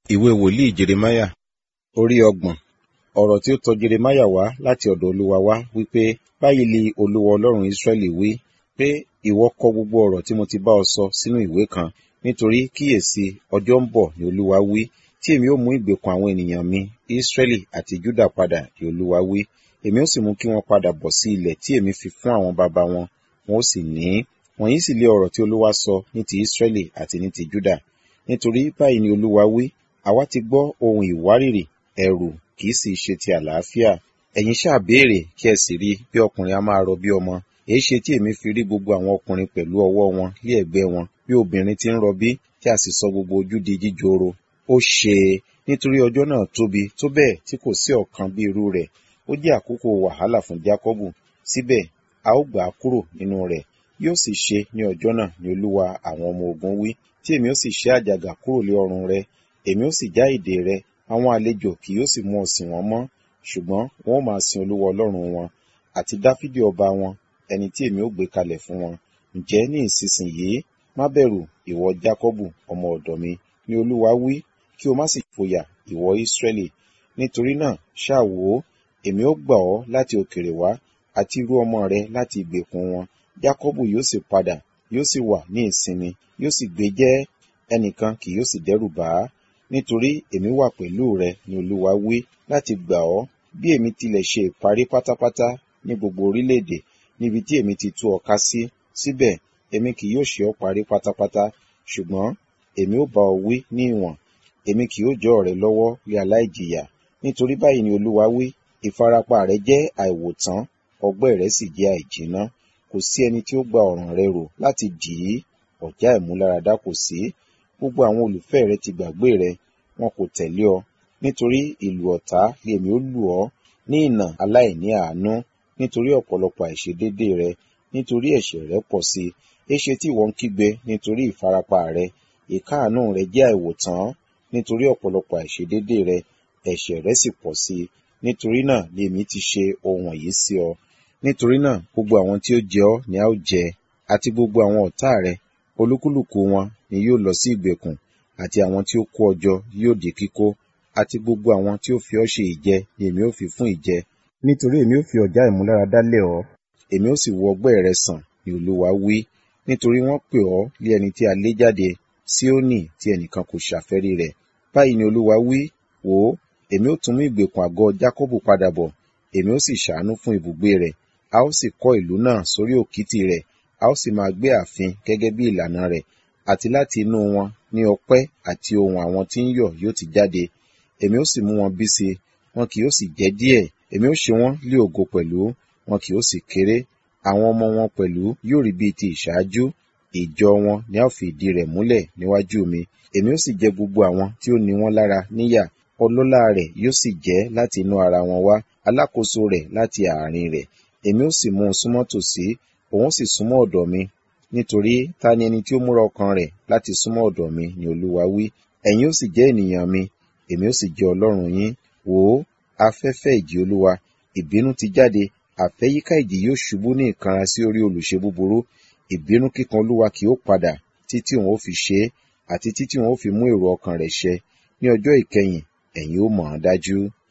Ìwé wòlíì Jeremáyà orí ọgbọ̀n. Ọ̀rọ̀ tí ó tọ Jeremáyà wá láti ọ̀dọ̀ Olúwa wá wípé, Báyìí li Olúwa Ọlọ́run Ísírẹ́lì wí, pé ìwọ kọ gbogbo ọ̀rọ̀ tí mo ti bá ọ sọ sínú ìwé kan, nítorí kíyèsi ọjọ́ ń bọ̀ ni Olúwa wí, tí èmi ó mú ìgbèkùn àwọn ènìyàn mi Ísírẹ́lì àti Júdà padà ni Olúwa wí. Èmi ó sì mú kí wọn padà bọ̀ sí ilẹ̀ tí èmi fi fún àwọn baba wọn, wọn ó sì ní í. Wọ̀nyí sì lé ọ̀rọ̀ tí Olúwa sọ ní ti Ísírẹ́lì àti ní ti Júdà. Nítorí báyìí ni Olúwa wí, àwa ti gbọ́ ohun ìwárìrì, ẹ̀rù kì í sì ṣe ti àlàáfíà. Ẹ̀yin ṣáà béèrè kí ẹ sì rí bí ọkùnrin a máa rọ bí ọmọ. Èéṣe tí èmi fi rí gbogbo àwọn ọkùnrin pẹ̀lú ọwọ́ wọn lé ẹ̀gbẹ́ wọn, bí obìnrin ti ń rọbí, tí a sì sọ gbogbo ojú di jíjoro. Ó ṣe é, nítorí ọjọ́ náà tóbi tó bẹ́ẹ̀ tí kò sí ọ̀kan bí irú rẹ̀. Ó jẹ́ àkókò wàhálà fún Jákọ́bù, síbẹ̀ a ó gbà á kúrò nínú rẹ̀. Yóò sì ṣe ní ọjọ́ náà ni Olúwa àwọn ọmọ ogun wí, tí èmi ó sì ṣẹ́ àjàgà kúrò lé ọrùn rẹ, èmi ó sì já ìdè rẹ, àwọn àlejò kì yóò sì mú ọ sìn wọ́n mọ́, ṣùgbọ́n wọn ó máa sin Olúwa Ọlọ́run wọn, àti Dáfídì ọba wọn, ẹni tí èmi ó gbé kalẹ̀ fún wọn. Ǹjẹ́ ní ìsinsìnyí, má bẹ̀rù, ìwọ Jákọ́bù, ọmọ ọ̀dọ̀ mi, ni Olúwa wí, kí o má sì fòyà, ìwọ Ísírẹ́lì. Nítorí náà, ṣáà wò ó, èmi ó gbà ọ́ láti òkèèrè wá, àti irú ọmọ rẹ láti ìgbèkùn wọn. Jákọ́bù yóò sì padà, yóò sì wà ní ìsinmi, yóò sì gbé jẹ́, ẹnìkan kì yóò sì dẹ́rù bà á. Nítorí èmi wà pẹ̀lú rẹ, ni Olúwa wí, láti gbà ọ́, bí èmi tilẹ̀ ṣe ìparí pátápátá ní gbogbo orílẹ̀-èdè, níbi tí èmi ti tú ọ ká sí. Síbẹ̀, èmi kì yóò ṣe ọ́ parí pátápátá, ṣùgbọ́n èmi ó bá ọ wí ní ìwọ̀n, èmi kì yóò jọ́ ọ rẹ lọ́wọ́ lé aláìjìyà. Nítorí báyìí ni Olúwa wí, ìfarapa rẹ jẹ́ àìwòtán, ọgbẹ́ rẹ sì jẹ́ àìjìnà. Kò sí ẹni tí ó gba ọ̀ràn rẹ rò láti dì í, ọ̀já ìmúláradá kò sí. Gbogbo àwọn olùfẹ́ rẹ ti gbàgbé rẹ, wọn kò tẹ̀lé ọ. Nítorí ìlù ọ̀tá ni èmi ó lù ọ́, ní ìnà aláìní àánú, nítorí ọ̀pọ̀lọpọ̀ àìṣedéédé rẹ, nítorí ẹ̀ṣẹ̀ rẹ pọ̀ sí i. Éṣe tí ìwọ ń kígbe nítorí ìfarapa rẹ, ìkáàánú rẹ jẹ́ àìwòtán, nítorí ọ̀pọ̀lọpọ̀ àìṣedéédé rẹ, ẹ̀ṣẹ̀ rẹ sì pọ̀ sí i. Nítorí náà ni èmi ti ṣe ohun wọ̀nyí sí ọ. Nítorí náà gbogbo àwọn tí ó jẹ ọ́ ni a ó jẹ, àti gbogbo àwọn ọ̀tá rẹ, olúkúlùkù wọn ni yóò lọ sí ìgbèkùn, àti àwọn tí ó kó ọ jọ yóò di kíkó, àti gbogbo àwọn tí ó fi ọ́ ṣe ìjẹ ni èmi ó fi fún ìjẹ. Nítorí èmi ó fi ọ̀já ìmúláradá lẹ̀ ọ́, èmi ó sì wo ọgbẹ́ rẹ sàn, ni Olúwa wí. Nítorí wọ́n pè ọ́ lé ẹni tí a lé jáde, Síónì tí ẹnìkan kò ṣàfẹ́rí rẹ̀. Báyìí ni Olúwa wí, wò ó, èmi ó tún mú ìgbèkùn àgọ́ Jákọ́bù padà bọ̀, èmi ó sì ṣàánú fún ibùgbé rẹ̀, a ó sì kọ́ ìlú náà sórí òkìtì rẹ̀, a ó sì máa gbé ààfin gẹ́gẹ́ bí ìlànà rẹ̀, àti láti inú wọn ní ọpẹ́ àti ohùn àwọn tí ń yọ̀ yóò ti jáde. Èmi ó sì mú wọn bí si, wọn kì yóò sì jẹ́ díẹ̀, èmi ó ṣe wọ́n lé ògo pẹ̀lú, wọn kì yóò sì kéré. Àwọn ọmọ wọn pẹ̀lú yóò rí bí ti ìṣáájú, ìjọ wọn ni a ó fi ìdí rẹ̀ múlẹ̀ níwájú mi. Èmi ó sì jẹ gbogbo àwọn tí ó ní wọ́n lára níyà, ọlọ́lá rẹ̀ yóò sì jẹ́ láti inú ara wọn wá, alákòóso rẹ̀ láti àárín rẹ̀. Èmi ó sì mú un súnmọ́ tòsí, òun sì súnmọ́ ọ̀dọ̀ mi. Nítorí ta ni ẹni tí ó múra ọkàn rẹ̀ láti súnmọ́ ọ̀dọ̀ mi, ni Olúwa wí. Ẹ̀yin ó sì jẹ́ ènìyàn mi, èmi ó sì jẹ́ Ọlọ́run yín. Wò ó, afẹ́fẹ́ ìjì Olúwa, ìbínú ti jáde, àfẹ́yíká ìjì yóò ṣubú ní ìkanra sí orí olùṣe búburú. Ìbínú kíkan Olúwa kì yóò padà títí òun ó fi ṣe é, àti títí òun ó fi mú èrò ọkàn rẹ̀ ṣẹ. Ní ọjọ́ ìkẹyìn, ẹ̀yin ó mọ̀ ọ́n dájú.